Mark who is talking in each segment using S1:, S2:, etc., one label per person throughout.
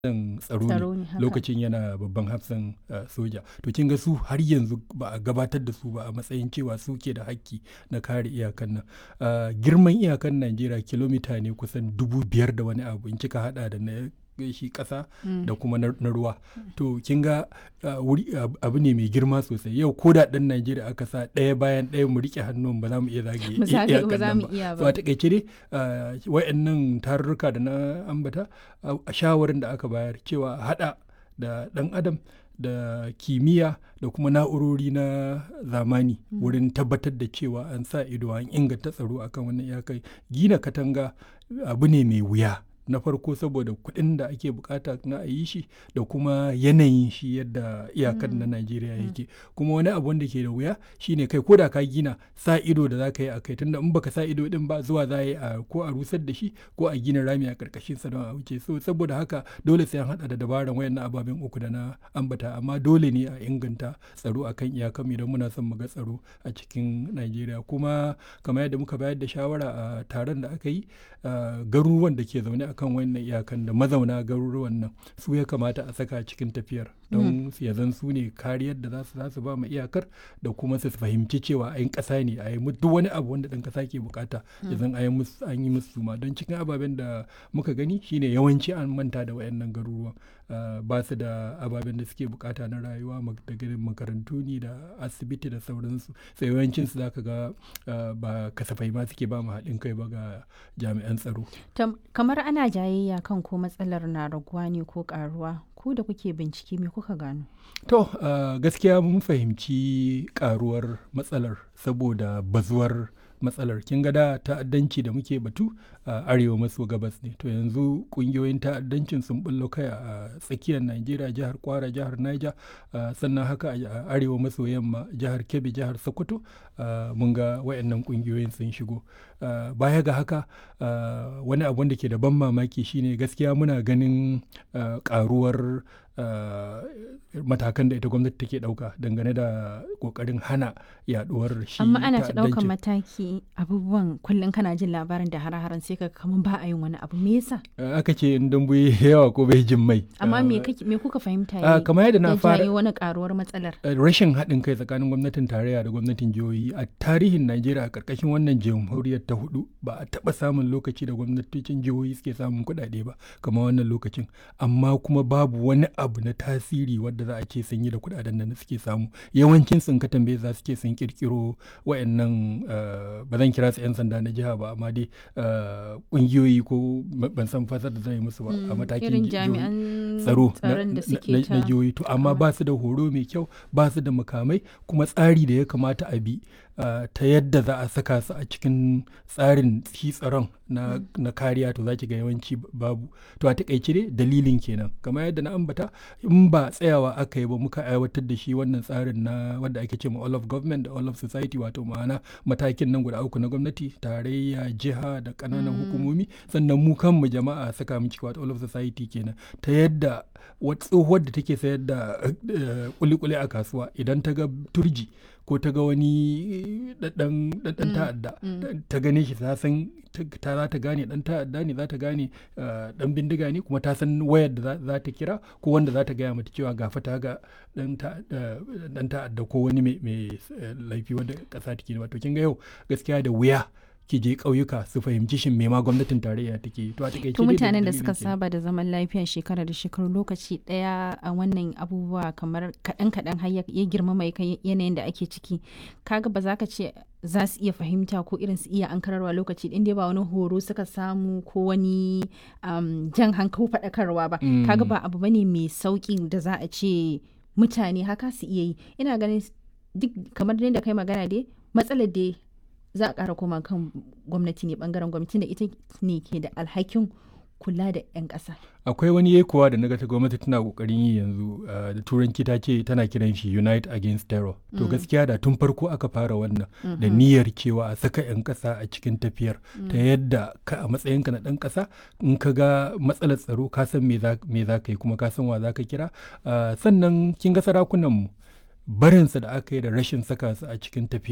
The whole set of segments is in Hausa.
S1: tsaro
S2: Tsaro
S1: ne
S2: ne, haka.
S1: lokacin yana babban hafsan uh, soja to kin ga su har yanzu ba a gabatar da su ba a matsayin cewa su ke da hakki na kare iyakan nan Uh, girman iyakan najeriya kilomita ne kusan dubu biyar da wani abu in kika hada da na shi kasa da kuma na na ruwa to kin ga uh, wuri ab- abu ne mai girma sosai yau ko da dan najeriya aka sa ɗaya bayan ɗaya mu rike hannun ba za mu iya zage
S2: Ba za-
S1: iyakan
S2: ba za
S1: nan
S2: mu iya
S1: so
S2: ba.
S1: a takaice dai uh, wayannan tarurruka da na ambata uh, a shawarin da aka bayar cewa a hada da dan adam da kimiyya da kuma na'urori na zamani wurin tabbatar da cewa an sa ido an inganta tsaro akan wannan iyakar gina katanga abu ne mai wuya na farko saboda kuɗin da ake bukata na a yi shi da kuma yanayin shi yadda iyakar na najeriya yake kuma wani abu wanda ke da wuya shine kai ko da ka gina sa ido da za ka yi a kai tunda in baka sa ido din ba zuwa za a yi a ko a rusar da shi ko a gina rami a karkashin sa don a wuce so saboda haka dole sai an hada da dabaran wayannan ababen uku da na ambata amma dole ne a inganta tsaro akan iyakan idan muna son mu ga tsaro a cikin najeriya kuma kamar yadda muka bayar da shawara a taron da aka yi uh, garuruwan da ke zaune akan wannan iyakan da mazauna garuruwan nan su ya kamata a saka cikin tafiyar don su ya zan su ne kariyar da za su za su ba mu iyakar da kuma su fahimci cewa ayin ƙasa ne a yi mu- duk wani abu wanda ɗan ƙasa ke bukata ya zan a yi musu- an yi musu ma don cikin ababen da muka gani shine yawanci an manta da wayannan garuruwan Uh, ba su da ababen da suke bukata na rayuwa mak- daga makarantu ne da asibiti da sauransu sai yawancin su zaka ga uh, ba kasafai ma suke ba mu haɗin kai ba ga jami'an tsaro
S2: Tam- kamar ana jayayya kan ko matsalar na raguwa ne ko karuwa ku da kuke bincike me kuka gano
S1: To, uh, gaskiya mun fahimci karuwar matsalar saboda bazuwar matsalar. Kin ga da ta'addanci da muke batu a arewa maso gabas ne. To yanzu kungiyoyin ta'addancin sun bullo kai a tsakiyar Najeriya, jihar Kwara, jihar Niger, uh, sannan haka a a arewa maso yamma, jihar Kebbi, jihar Sokoto, uh, mun ga wayannan kungiyoyin sun shigo. Uh, baya ga haka, uh, wani abu da ke da ban mamaki shine gaskiya muna ganin uh, karuwar uh, matakan da ita gwamnati take dauka dangane da kokarin hana yaduwar shi
S2: amma ana ta ɗaukan
S1: ta'addancin.
S2: mataki abubuwan kullum kana jin labarin da hare-haren sai ka kamar ba a yin wani abu me yasa
S1: Uh, aka ce in dambu yayi yawa ko bai jin mai
S2: amma
S1: Uh,
S2: me kake- me kuka fahimta
S1: uh,
S2: ya
S1: kamar yadda na
S2: ya
S1: fara
S2: jayo wani karuwar matsalar
S1: uh, rashin haɗin kai tsakanin gwamnatin tarayya da gwamnatin jihohi a tarihin najeriya a ƙarƙashin wannan jamhuriyar ta hudu ba a taɓa samun lokaci da gwamnatocin jihohi suke samun kuɗaɗe ba kamar wannan lokacin amma kuma babu wani abu na tasiri wadda za a ce sun yi da kuɗaɗen da suke samu yawancin sun ka tambaye za su ce sun kirkiro wayannan uh, ba zan kira su 'yan sanda na jiha ba amma dai uh, ƙungiyoyi ko ma- ban san fasar da zan yi musu ba a matakin
S2: irin
S1: jihohi.
S2: jami'an
S1: tsaro na-
S2: tsaron da
S1: na-
S2: suke
S1: na-
S2: ta
S1: na jihohi to amma ba su da horo mai kyau ba su da makamai kuma tsari da ya kamata a bi uh, ta yadda za a saka su a cikin tsarin shi tsaron na, na kariya to za ki ga yawanci b- babu to a takaice dai dalilin kenan kamar yadda na ambata in ba tsayawa aka yi ba muka aiwatar da shi wannan tsarin na wanda ake ce ma all of government da all of society wato ma'ana matakin nan guda uku na gwamnati tarayya jiha da ƙananan hukumomi sannan mu kanmu jama'a saka mu ciki wato all of society kenan ta yadda wata tsohuwar da take sayar da eh, kuli-kuli a kasuwa idan ta ga turji ko ta ga wani ɗanɗan ta'adda ta gane shi ta san ta ta za ta gane ɗan ta'adda ne za ta gane eh, ɗan bindiga ne kuma ta san wayar da za- za ta kira ko wanda za ta gaya mata cewa gafa ta ga ɗan ta'adda ɗan ta'adda ko wani mai mai, eh, laifi wanda ƙasa take wato kin ga yau gaskiya da wuya ki je ƙauyuka su fahimci shin me ma gwamnatin tarayya take yi. to a takaice
S2: to
S1: dai
S2: mutanen da
S1: dalilin
S2: suka
S1: kenan.
S2: saba da zaman lafiya shekara da shekaru lokaci daya a wannan abubuwa kamar kaɗan kaɗan har ya ya girmama ya kai yanayin da ake ciki kaga ba za ka ce za su iya fahimta ko irin su iya ankararwa lokaci ɗin dai ba wani horo suka samu ko wani um, jan hankali faɗakarwa ba
S1: Mm.
S2: kaga ba abu bane mai sauƙi da za a ce mutane haka su iya yi ina ganin duk kamar da kai magana dai matsalar dai za a ƙara koma kan gwamnati ne bangaren gwamnati da ita ne ke da alhakin kula da 'yan ƙasa.
S1: akwai wani yekuwa da naga ta gwamnati tana kokarin yi yanzu uh, da turanci ta ce tana kiran shi unite against terror to gaskiya da tun farko aka fara wannan da niyyar cewa a saka 'yan kasa a cikin tafiyar ta yadda ka a matsayinka na ɗan ƙasa in ka ga matsalar tsaro ka san me za me za ka yi kuma ka san wa za ka kira Uh, sannan kin ga sarakunan mu barinsa da aka yi da rashin saka su a cikin tafiyar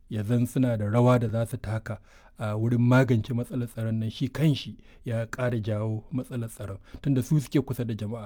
S1: ya zan suna da rawa da za su taka a wurin magance matsalar tsaron nan shi kanshi ya ƙara jawo matsalar tsaron tunda su suke kusa da jama'a